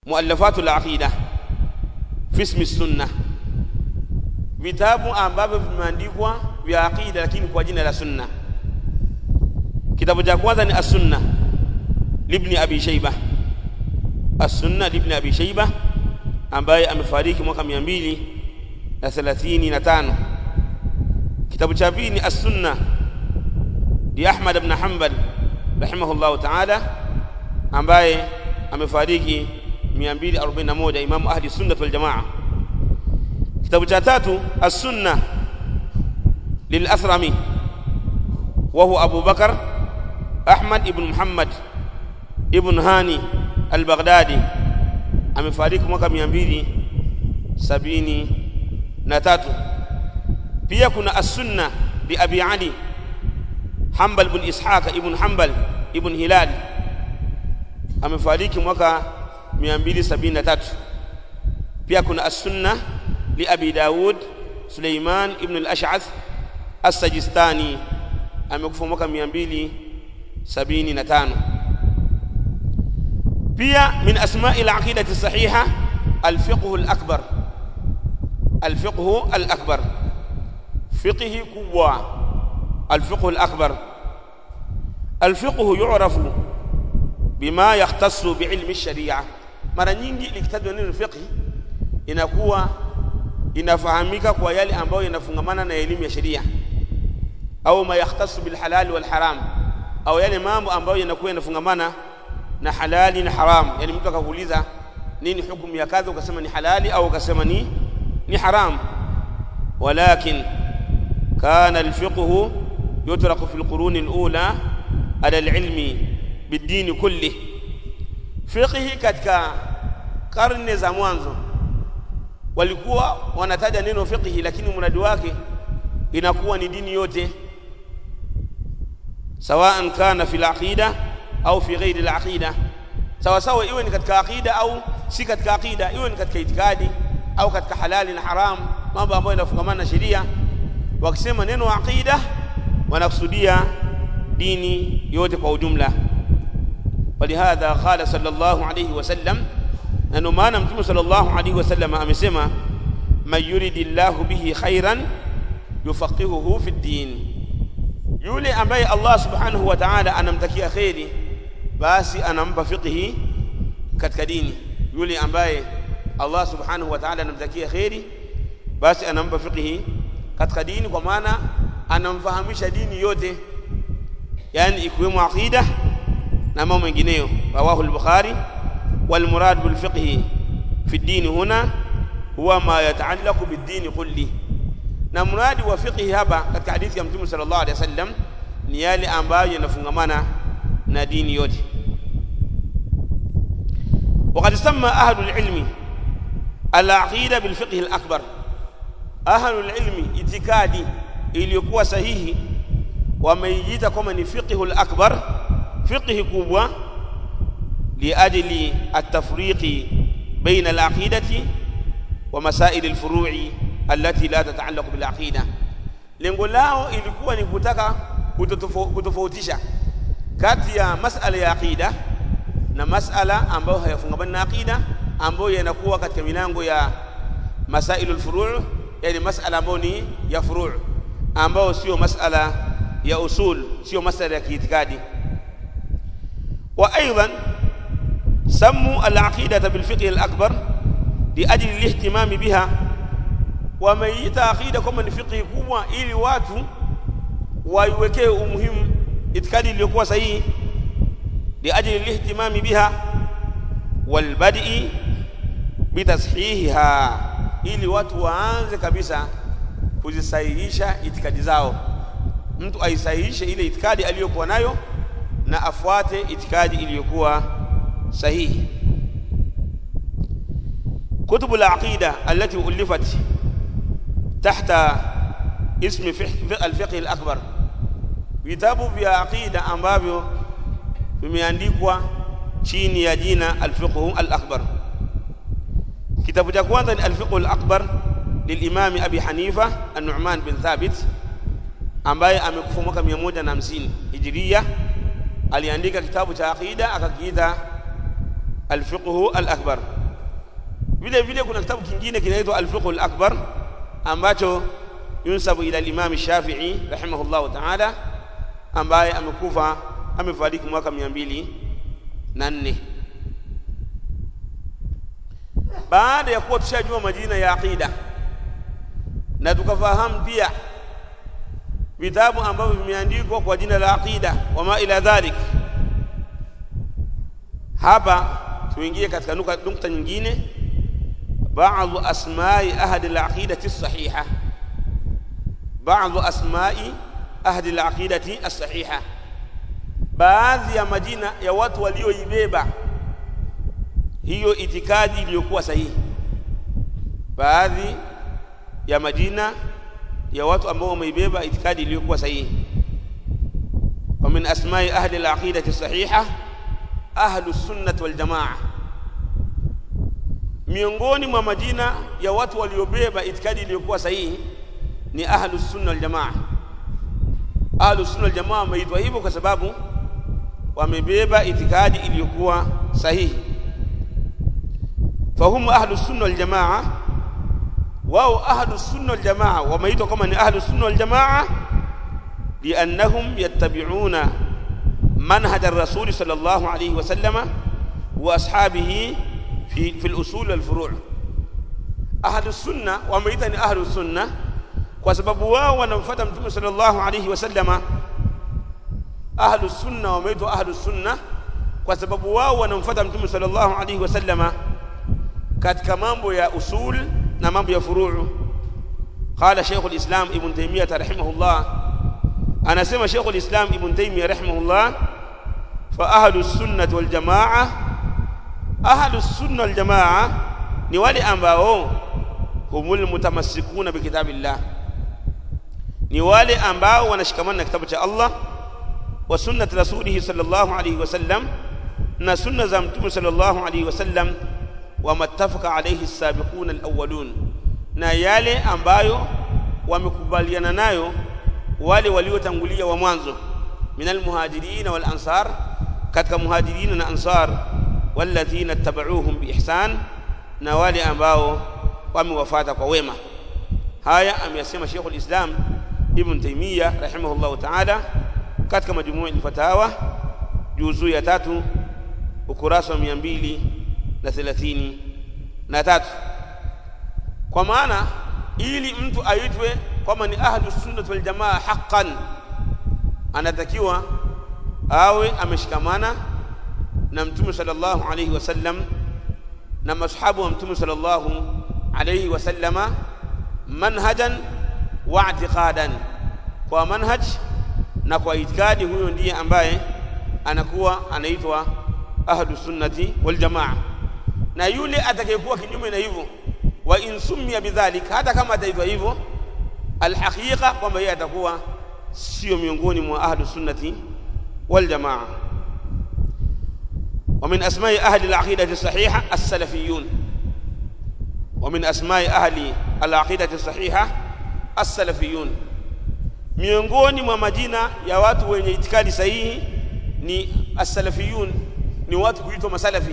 muallafatu al-aqida fi ismi sunna vitabu ambavyo vimeandikwa vya aqida lakini kwa jina la sunna kitabu cha kwanza ni as-sunna libni abi shayba as-sunna libni abi shayba ambaye amefariki mwaka 235 kitabu cha pili ni as-sunna li ahmad ibn hanbal rahimahullahu ta'ala ambaye amefariki 241 imamu ahli sunna wal jamaa kitabu cha tatu as-sunna lil-athrami wa huwa abu bakar ahmad ibn muhammad ibn hani al-baghdadi amefariki mwaka 273 pia kuna as-sunna li abi ali hanbal ibn ishaq ibn hanbal ibn hilal amefariki mwaka 273 pia kuna as-sunna li abi daud suleiman ibn al-ash'ath as-sajistani amekufa mwaka 275 pia min asma'i al-aqidati sahiha al-fiqh al-akbar al-fiqh al-akbar fiqh kubwa al-fiqh al-akbar al-fiqh yu'rafu bima yakhtassu bi'ilmi ash-shari'a mara nyingi likitajwa neno fiqh inakuwa inafahamika kwa yale ambayo yanafungamana na elimu ya sheria au ma yakhtassu bil halal wal haram au yale mambo ambayo yanakuwa yanafungamana na halali na haram yani mtu akakuuliza nini hukumu ya kadha ukasema ni halali au ukasema ni ni haram walakin kana alfiqhu yutraqu fi alqurun alula ala alilmi bidini kulli fiqhi katika karne za mwanzo walikuwa wanataja neno fiqhi lakini mradi wake inakuwa ni dini yote sawaan kana fi alaqida au fi ghairi alaqida sawa sawa iwe ni katika aqida au si katika aqida iwe ni katika itikadi au katika halali na haram mambo ambayo yanafungamana na sheria wakisema neno aqida wanakusudia dini yote kwa ujumla ولهذا قال صلى الله عليه وسلم أنه ما نمتم صلى الله عليه وسلم أمسما من يريد الله به خيرا يفقهه في الدين yule ambaye Allah subhanahu wa ta'ala anamtakia kheri basi anampa fiqhi katika dini yule ambaye Allah subhanahu wa ta'ala anamtakia kheri basi anampa fiqhi katika dini kwa maana anamfahamisha dini yote yani ikiwemo aqida na mambo mengineyo rawahu al-bukhari wal murad bil fiqhi fi ad-din huna huwa ma yataallaqu bid-din kulli na mradi wa fiqhi hapa katika hadithi ya mtume sallallahu alaihi wasallam ni yale ambayo yanafungamana na dini yote وقد سمى أهل العلم العقيدة بالفقه الأكبر أهل العلم اعتقادي iliyokuwa sahihi wameiita kama ni fiqhu al-akbar fiqhi kubwa liajli at-tafriqi baina al-aqidati wa masail al-furu'i allati la tata'allaqu bil aqida lengo lao ilikuwa ni kutaka kutofautisha kati ya masala ya aqida na masala ambayo hayafungamani na aqida ambayo yanakuwa katika milango ya masailul furu' yani masala ambayo ni ya furu' ambayo sio masala ya usul sio masala ya kiitikadi wa aidan sammu al-aqidata bil fiqh al-akbar li ajli al-ihtimam biha wameita aqida kama ni fiqh kubwa ili watu waiwekee umuhimu itikadi iliyokuwa sahihi liajli lihtimami biha walbadii bitashihiha ili watu waanze kabisa kuzisahihisha itikadi zao mtu aisahihishe ile itikadi aliyokuwa nayo na afuate itikadi iliyokuwa sahihi كتب العقيدة التي ألفت تحت اسم الفقه الأكبر vitabu vya aqida ambavyo vimeandikwa chini ya jina al-fiqh al-akbar kitabu cha kwanza ni al-fiqh al-akbar للامام ابي حنيفه النعمان بن ثابت ambaye amekufa mwaka 150 hijiria aliandika kitabu cha aqida akakiita al-fiqh al-akbar vile vile kuna kitabu kingine kinaitwa al-fiqh al-akbar ambacho yunsabu ila al-imam Shafi'i rahimahullah ta'ala ambaye amekufa amefariki mwaka 204 baada ya kuwa tushajua majina ya aqida na tukafahamu pia vitabu ambavyo vimeandikwa kwa jina la aqida wama ila dhalik hapa tuingie katika nukta nyingine بعض أسماء أهل العقيدة الصحيحة بعض أسماء أهل العقيدة الصحيحة baadhi ya majina ya watu walioibeba hiyo itikadi iliyokuwa sahihi baadhi ya majina ya watu ambao wameibeba itikadi iliyokuwa sahihi wa min asma'i ahli al-aqidati sahiha ahlu sunnah wal jamaa miongoni mwa majina ya watu waliobeba itikadi iliyokuwa sahihi ni ahlu sunna wal jamaa ahlu sunna wal jamaa wameitwa hivyo kwa sababu wamebeba itikadi iliyokuwa sahihi fahum ahlu sunna wal jamaa wao ahlu sunna wal jamaa wameitwa kama ni ahlu sunna wal jamaa liannahum yattabi'una manhaj ar-rasul sallallahu alayhi wa sallama wa ashabihi في في الاصول والفروع اهل السنه wameita ni ahlu sunna kwa sababu wao wanamfuata mtume sallallahu alayhi wasallama ahlu sunna wameitwa ahlu sunna kwa sababu wao wanamfuata mtume sallallahu alayhi wasallama katika mambo ya usul na mambo ya furuu قال شيخ الاسلام ابن تيميه رحمه الله انا سمع شيخ الاسلام ابن تيميه رحمه الله فاهل السنه والجماعه ahlus sunna wal jamaa ni wale ambao humul mutamassikuna bi kitabillah ni wale ambao wanashikamana na kitabu cha Allah wa sunnati rasulih sallallahu alayhi wasallam na sunna za mtume sallallahu alayhi wasallam wa mattafaqa alayhi as-sabiquna al-awwalun na yale ambayo wamekubaliana nayo wale waliotangulia wa mwanzo minal muhajirin wal ansar katika muhajirin na ansar walladhina tabauhum biihsan na wale ambao wamewafuata kwa wema haya ameyasema Sheikhul Islam Ibn Taymiyyah rahimahullahu ta'ala katika majumuu al-fatawa juzuu ya tatu ukurasa wa 230 na tatu kwa maana ili mtu aitwe kwamba ni ahlus sunnah wal jamaa haqqan anatakiwa awe ameshikamana na mtume sallallahu alayhi wasallam na mashabu wa mtume sallallahu alayhi wasallama manhajan wa i'tiqadan kwa manhaj na kwa itikadi huyo ndiye ambaye anakuwa anaitwa ahlu sunnati wal jamaa na yule atakayekuwa kinyume na hivyo wa in summiya bidhalik hata kama ataitwa hivyo alhaqiqa kwamba yeye atakuwa sio miongoni mwa ahlu sunnati wal jamaa ومن أسماء أهل العقيدة الصحيحة السلفيون ومن أسماء أهل العقيدة الصحيحة السلفيون miongoni mwa majina ya watu wenye itikadi sahihi ni as-salafiyun ni watu kuitwa masalafi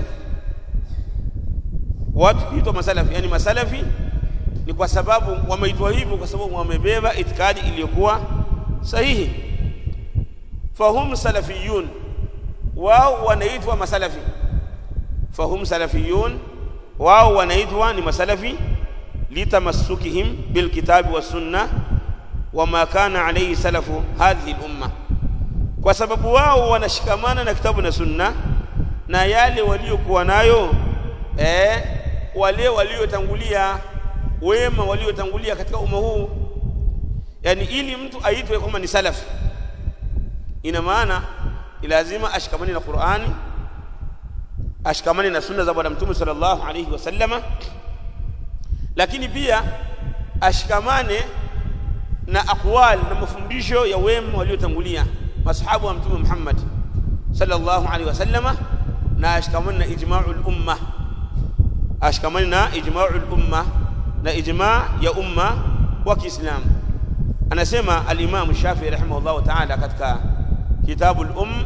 watu kuitwa masalafi yani masalafi ni kwa sababu wameitwa hivyo kwa sababu wamebeba itikadi iliyokuwa sahihi fahum salafiyun wao wanaitwa masalafi fahum salafiyun wao wanaitwa ni masalafi litamassukihim bilkitabi wassunna wama kana alayhi salafu hadhihi lumma kwa sababu wao wanashikamana na kitabu na sunna na yale waliokuwa nayo eh, wale waliotangulia wema waliotangulia katika umma huu yani ili mtu aitwe kama ni salafi ina maana lazima ashikamane na Qur'ani ashikamane na sunna za bwana mtume sallallahu alayhi wasallama lakini pia ashikamane na aqwal na mafundisho ya wema waliotangulia masahabu wa mtume Muhammad sallallahu alayhi wasallama na ashikamane na ijma'ul umma ashikamane na ijma'ul umma na ijma' ya umma wa Kiislamu anasema al-Imam Shafi'i rahimahullah ta'ala katika kitabu al-um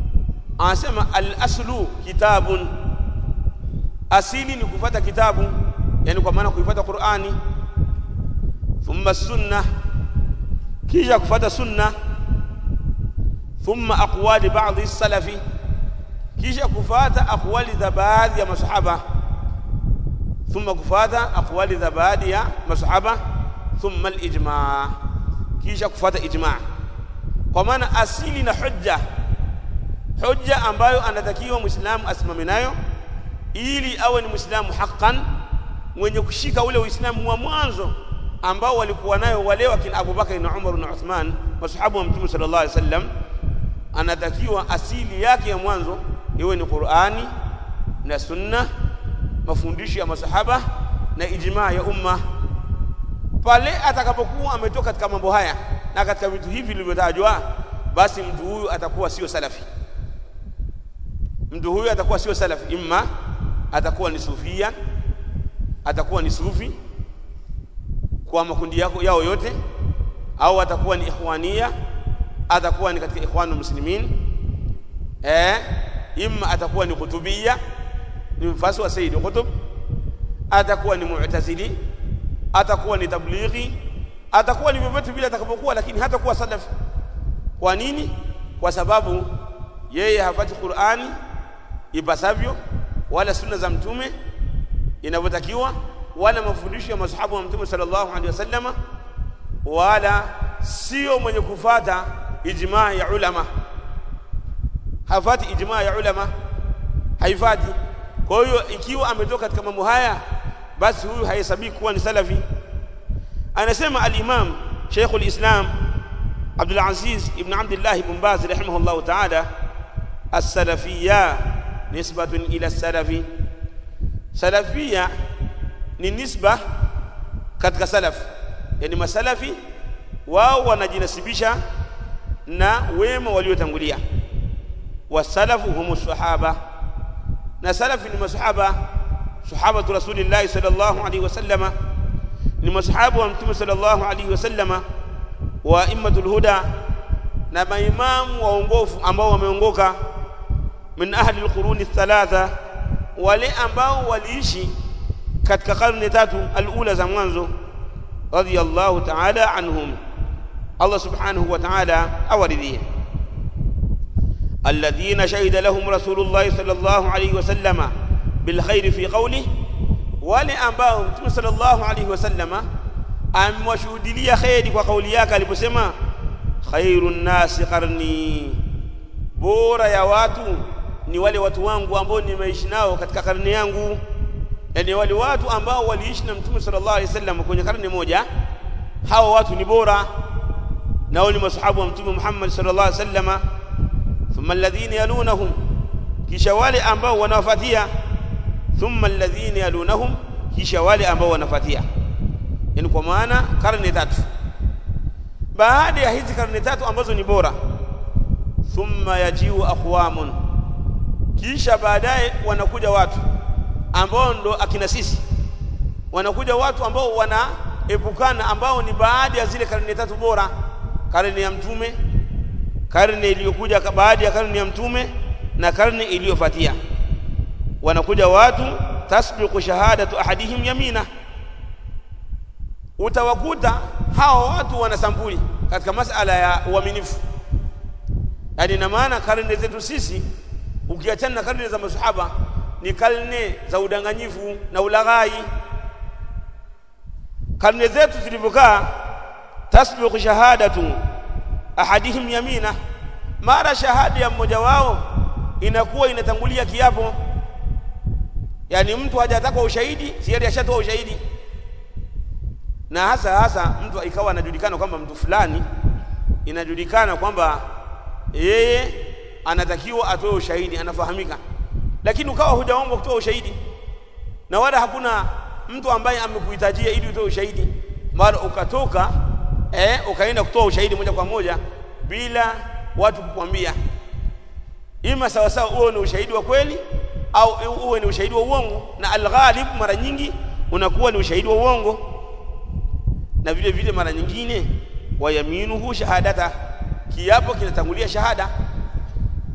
anasema al-aslu kitabun asili ni kufata kitabu yani kwa maana kuifuata Qur'ani thumma sunna kisha kufuata sunna thumma aqwali ba'dhi salafi kisha kufuata aqwali za baadhi ya masahaba thumma kufuata aqwali za baadhi ya masahaba thumma al-ijma' kisha kufuata ijma' kwa maana asili na hujja hujja ambayo anatakiwa muislamu asimame nayo ili awe ni muislamu haqqan mwenye kushika ule uislamu wa mwanzo ambao walikuwa nayo wale wakina Abubakar na Umar na Uthman masahabu wa Mtume sallallahu alaihi wasallam anatakiwa asili yake ya mwanzo iwe ni Qur'ani na sunna mafundisho ya masahaba na ijmaa ya umma pale atakapokuwa ametoka katika mambo haya na katika vitu hivi vilivyotajwa basi mtu huyu atakuwa sio salafi mtu huyu atakuwa sio salafi imma atakuwa ni sufia atakuwa ni sufi kwa makundi yako yao yote au atakuwa ni ikhwania atakuwa ni katika ikhwanu muslimin eh imma atakuwa ni kutubia ni mfasi wa Sayyid Qutb atakuwa ni mu'tazili atakuwa ni tablighi atakuwa ni vyovyote vile atakapokuwa lakini hatakuwa salafi kwa nini kwa sababu yeye hapati Qur'ani ipasavyo wala sunna za mtume inavyotakiwa wala mafundisho ya masahaba wa mtume sallallahu alaihi wasallam wala sio mwenye kufata ijmaa ya ulama hafati ijmaa ya ulama haifati kwa hiyo ikiwa ametoka katika mambo haya basi huyu hahesabiki kuwa ni salafi anasema al-imam Sheikh al-Islam Abdul Aziz ibn Abdullah ibn Baz rahimahullah ta'ala as-salafiyya nisbatun ila as-salafi salafiyya ni nisba katika salaf yani masalafi wao wanajinasibisha na wema waliotangulia wasalafu humu sahaba na salafi ni masahaba sahabatu rasulillah sallallahu alaihi wasallama ni masahabu wa mtume sallallahu alaihi wasallama wa immatul huda na maimamu waongofu ambao wameongoka min ahli alquruni thalatha wale ambao waliishi katika karne tatu alula za mwanzo radiyallahu ta'ala anhum Allah subhanahu wa ta'ala awaridhie alladhina shahida lahum rasulullah sallallahu alayhi wasallama bilkhair fi qawlihi wale ambao mtume sallallahu alayhi wasallama amewashuhudilia khairi kwa kauli yake aliposema khairun nasi qarni bora ya watu ni wale watu wangu ambao nimeishi nao katika karne yangu yani wale watu ambao waliishi na mtume sallallahu alaihi wasallam kwenye karne moja hao watu ni bora na wale masahabu wa mtume Muhammad sallallahu alaihi wasallam thumma alladhina yalunahum kisha wale ambao wanawafuatia thumma alladhina yalunahum kisha wale ambao wanafuatia yani kwa maana karne tatu baada ya hizi karne tatu ambazo ni bora thumma yajiu aqwamun kisha baadaye wanakuja watu ambao ndo akina sisi wanakuja watu ambao wanaepukana ambao ni baada ya zile karne tatu bora karne ya mtume karne iliyokuja baada ya karne ya mtume na karne iliyofuatia wanakuja watu tasbiqu shahadatu ahadihim yamina utawakuta hao watu wana sampuli katika masala ya uaminifu yani na maana karne zetu sisi ukiachana na karne za masahaba ni karne za udanganyifu na ulaghai karne zetu zilivyokaa tasbiqu shahadatu ahadihim yamina mara shahada ya mmoja wao inakuwa inatangulia kiapo yani mtu hajataka ushahidi tayari ashatoa ushahidi na hasa hasa mtu ikawa anajulikana kwamba mtu fulani inajulikana kwamba yeye anatakiwa atoe ushahidi anafahamika lakini ukawa hujaomba kutoa ushahidi na wala hakuna mtu ambaye amekuhitajia ili utoe ushahidi mara ukatoka eh, ukaenda kutoa ushahidi moja kwa moja bila watu kukwambia ima sawa sawa uwe ni ushahidi wa kweli au uwe ni ushahidi wa uongo na alghalib mara nyingi unakuwa ni ushahidi wa uongo na vile vile mara nyingine wayaminuhu shahadata kiapo kinatangulia shahada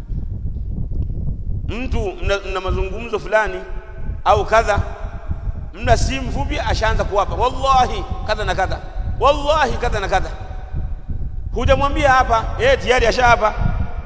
mtu mna, mna mazungumzo fulani au kadha muda si mfupi ashaanza kuwapa wallahi kadha na kadha wallahi kadha na kadha hujamwambia hapa yeye tayari ashahapa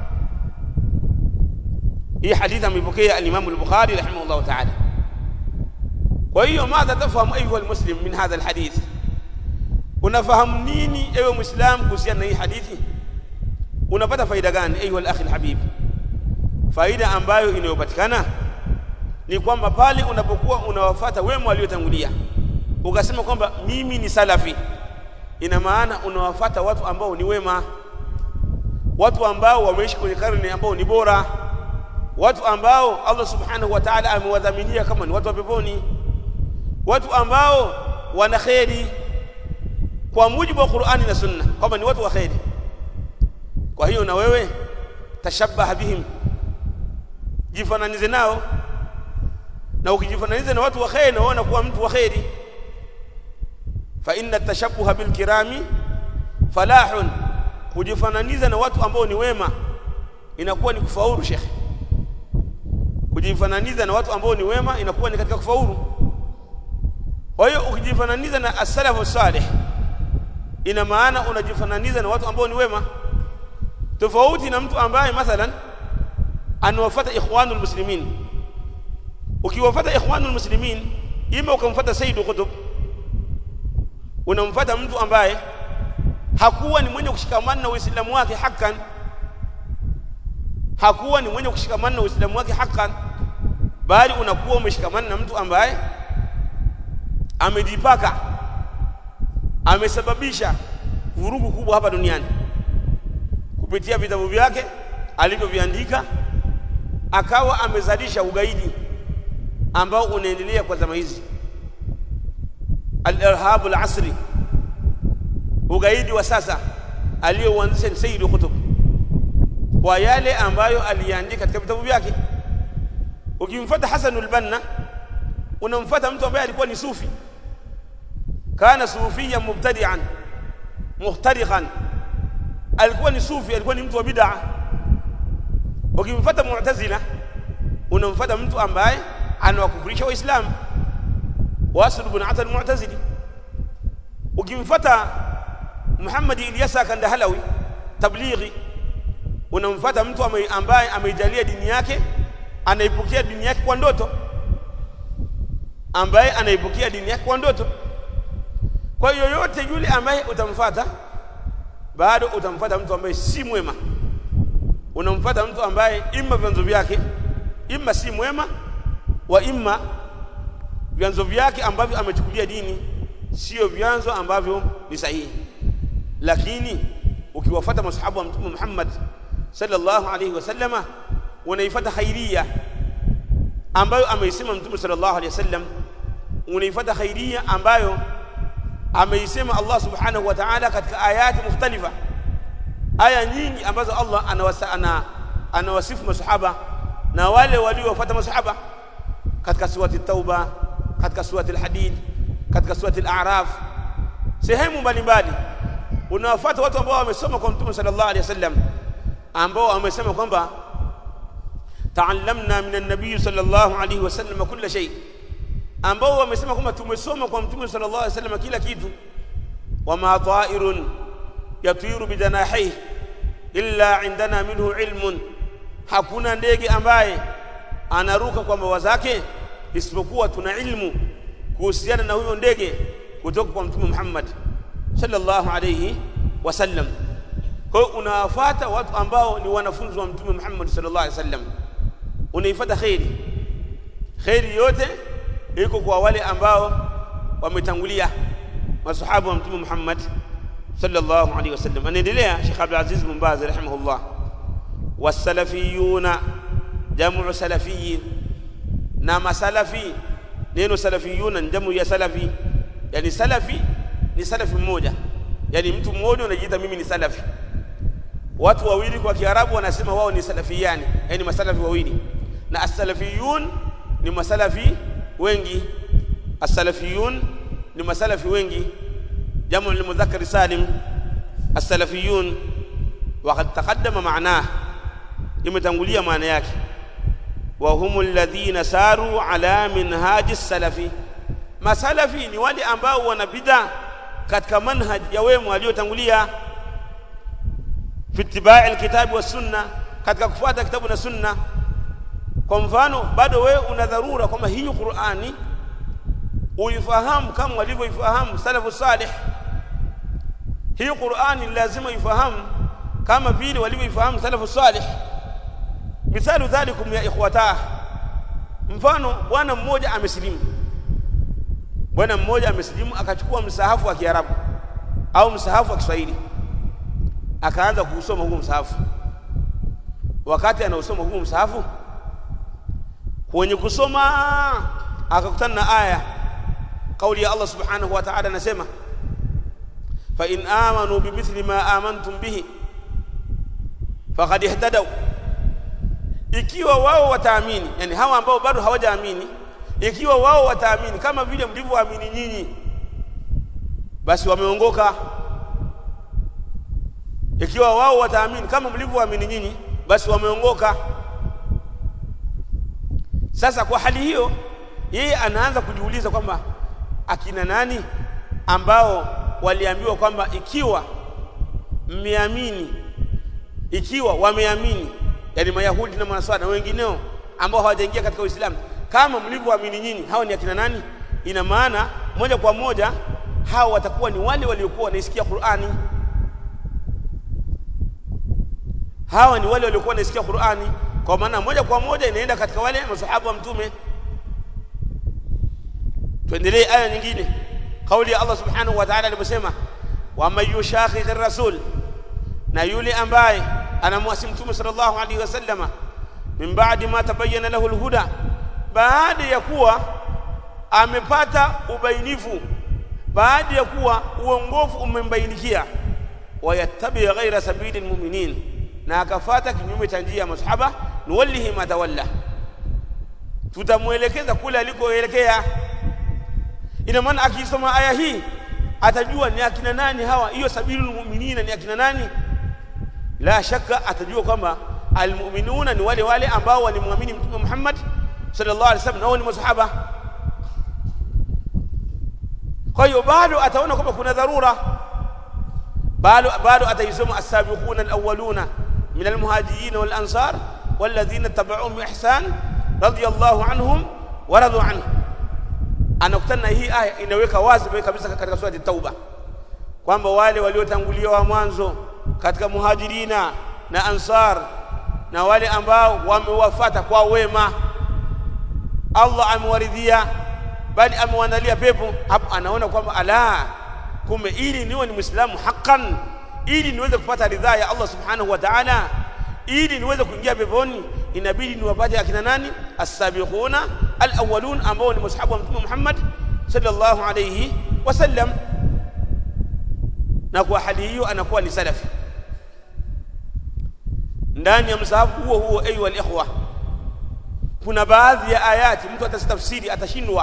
hii hadithi ameipokea al-Imam al-Bukhari rahimahullah ta'ala kwa hiyo madha tafahamu ayuha almuslim min hadha alhadith unafahamu nini ewe muislam kuhusiana na hii hadithi unapata faida gani ayuha alakhi alhabib faida ambayo inayopatikana ni kwamba pale unapokuwa unawafuata wema waliotangulia ukasema kwamba mimi ni salafi ina maana unawafuata watu ambao ni wema watu ambao wameishi kwenye karne ambao ni bora watu ambao Allah subhanahu wa ta'ala amewadhaminia kama ni watu wa peponi watu ambao wana kheri kwa mujibu wa Qur'ani na Sunna kwamba ni watu wa kheri kwa hiyo na wewe tashabbaha bihim jifananize nao na ukijifananiza na watu wa kheri na unaona kuwa mtu wa kheri fa inna tashabbuha bil kirami falahun kujifananiza na watu ambao ni wema inakuwa ni kufaulu shekhe kujifananiza na watu ambao ni wema inakuwa ni katika kufaulu kwa hiyo ukijifananiza na as-salafu salih ina maana unajifananiza na watu ambao ni wema tofauti na mtu ambaye mathalan anawafuata ikhwanul muslimin ukiwafuata ikhwanul muslimin ima ukamfuata Sayyid Qutb unamfuata mtu ambaye hakuwa ni mwenye kushikamana na Uislamu wake hakan hakuwa ni mwenye kushikamana na Uislamu wake hakan bali unakuwa umeshikamana na mtu ambaye amejipaka amesababisha vurugu kubwa hapa duniani kupitia vitabu vyake alivyoviandika akawa amezalisha ugaidi ambao unaendelea kwa zama hizi al-irhab al-asri ugaidi wa sasa aliyouanzisha Sayyid Qutb kwa yale ambayo aliandika katika vitabu vyake ukimfuata Hasan al-Banna unamfuata mtu ambaye alikuwa ni sufi kana sufiyan mubtadi'an muhtariqan alikuwa ni sufi alikuwa ni mtu wa bid'a ukimfuata mu'tazila unamfuata mtu ambaye anawakufurisha waislamu wasil ibn ata al-mu'tazili ukimfuata Muhammad Ilyasa Kandahalawi tablighi unamfuata mtu ambaye ameijalia dini yake anaipokea dini yake kwa ndoto ambaye anaipokea dini yake kwa ndoto kwa hiyo yoyote yule ambaye utamfuata bado utamfuata mtu ambaye si mwema unamfuata mtu ambaye imma vyanzo vyake imma si mwema wa imma vyanzo vyake ambavyo amechukulia dini sio vyanzo ambavyo ni sahihi lakini ukiwafuata masahaba wa mtume Muhammad sallallahu alaihi wasallama unaifuata khairia ambayo ameisema mtume sallallahu alaihi wasallam unaifuata khairia ambayo ameisema Allah subhanahu wa ta'ala katika ayati mukhtalifa aya nyingi ambazo Allah anawasa, ana, anawasifu masahaba na wale waliofuata masahaba katika surati tauba katika surati al-hadid katika surati al-a'raf sehemu mbalimbali unawafuata watu ambao wamesoma kwa mtume sallallahu alaihi wasallam ambao wamesema kwamba ta'allamna min an-nabiy sallallahu alaihi wasallam kulla shay ambao wamesema kwamba tumesoma kwa mtume sallallahu alaihi wasallam kila kitu wama ta'irun yatiru bidanahihi illa indana minhu ilmun hakuna ndege ambaye anaruka kwa mbawa zake isipokuwa tuna ilmu kuhusiana na huyo ndege kutoka kwa mtume Muhammad sallallahu alayhi wasallam kwa hiyo unawafuata watu ambao ni wanafunzi wa mtume Muhammad sallallahu alayhi wasallam unaifuata khairi khairi yote iko kwa wale ambao wametangulia masahaba wa mtume Muhammad sallallahu alayhi wasallam anaendelea Sheikh Abdul Aziz bin Baz rahimahullah wasalafiyuna jamu salafiyin na masalafi neno salafiyuna jamu ya salafi yani salafi ni salafi mmoja yani mtu mmoja anajiita mimi ni salafi watu wawili kwa kiarabu wanasema wao ni salafiyani yani masalafi wawili na as-salafiyun ni masalafi wengi as-salafiyun ni masalafi wengi jamu lilmudhakkar salim as-salafiyun وقد تقدم معناه imetangulia maana yake wa humul ladhina saru ala minhaji salafi masalafi ni wale ambao wana bid'a katika manhaj ya wema waliotangulia fi ittibai alkitabi was sunna katika kufuata kitabu na sunna kwa mfano bado wewe una dharura kwamba hii Qur'ani uifahamu kama walivyoifahamu salafu salih hii Qur'ani lazima ifahamu kama vile walivyoifahamu salafu salih mithalu dhalikum ya ikhwata mfano bwana mmoja amesilimu bwana mmoja amesilimu akachukua msahafu wa Kiarabu au msahafu wa Kiswahili akaanza kuusoma huu msahafu wakati anausoma huu msahafu kwenye kusoma akakutana na aya kauli ya Allah subhanahu wa ta'ala anasema fa in amanu bimithli ma amantum bihi faqad ihtadaw ikiwa wao wataamini yani hawa ambao bado hawajaamini ikiwa wao wataamini kama vile mlivyoamini nyinyi basi wameongoka ikiwa wao wataamini kama mlivyoamini nyinyi basi wameongoka sasa kwa hali hiyo yeye anaanza kujiuliza kwamba akina nani ambao waliambiwa kwamba ikiwa mmeamini ikiwa wameamini yani mayahudi na manaswara na wengineo ambao hawajaingia katika uislamu kama mlivyoamini nyinyi hao ni akina nani ina maana moja kwa moja hao watakuwa ni wale waliokuwa wanaisikia Qur'ani hawa ni wale waliokuwa wanaisikia Qur'ani kwa maana moja kwa moja inaenda katika wale masahaba wa mtume tuendelee aya nyingine kauli ya Allah subhanahu wa ta'ala aliposema wa man yushaqiq ar-rasul na yule ambaye anamwasi mtume sallallahu alaihi wasallama min ba'di ma tabayyana lahu al-huda baada ya kuwa amepata ubainifu baada ya kuwa uongofu umembainikia wayattabi ghaira sabili almu'minin na akafata kinyume cha njia ya masahaba nuwallihi ma tawalla tutamuelekeza kule alikoelekea ina maana akisoma aya hii atajua ni akina nani hawa hiyo sabilul mu'minina ni akina nani la shaka atajua kwamba almu'minuna ni wale wale ambao walimwamini mtume Muhammad sallallahu alaihi wasallam nao ni masahaba kwa hiyo bado ataona kwamba kuna dharura bado bado ataisoma as-sabiquna al-awwaluna min al-muhajirin wal-ansar walladhina tabi'uhum bi ihsan radiyallahu anhum wa radu anhu anakutana na hii aya inaweka wazi kabisa katika sura at-tauba kwamba wale waliotangulia wa mwanzo katika muhajirina na ansar na wale ambao wamewafata kwa wema Allah amewaridhia bali amewaandalia pepo hapo anaona kwamba ala kumbe ili niwe ni muislamu haqqan ili niweze kupata ridhaa ya Allah subhanahu wa ta'ala ili niweze kuingia peponi inabidi niwapate akina nani as-sabiquna al-awwalun ambao ni mashahabu wa mtume Muhammad sallallahu alayhi wasallam na kwa hali hiyo anakuwa ni salafi ndani ya msahafu huo huo ayu al-ikhwa kuna baadhi ya ayati mtu atastafsiri atashindwa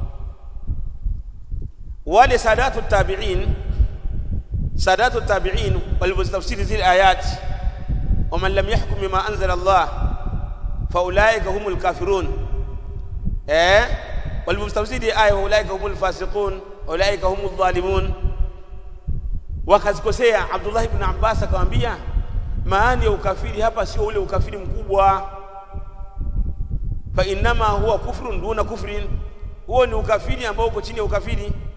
wale sadatu tabi'in sadatu tabi'in walipostafsiri zile ayat waman lam yahkum bima anzala Allah faulaika humul kafirun eh walipostafsiri aya faulaika humul fasiqun ulaika humul zalimun wakazikosea Abdullah ibn Abbas akamwambia maana ya ukafiri hapa sio ule ukafiri mkubwa fa innama huwa kufrun duna kufrin huo ni ukafiri ambao uko chini ya ukafiri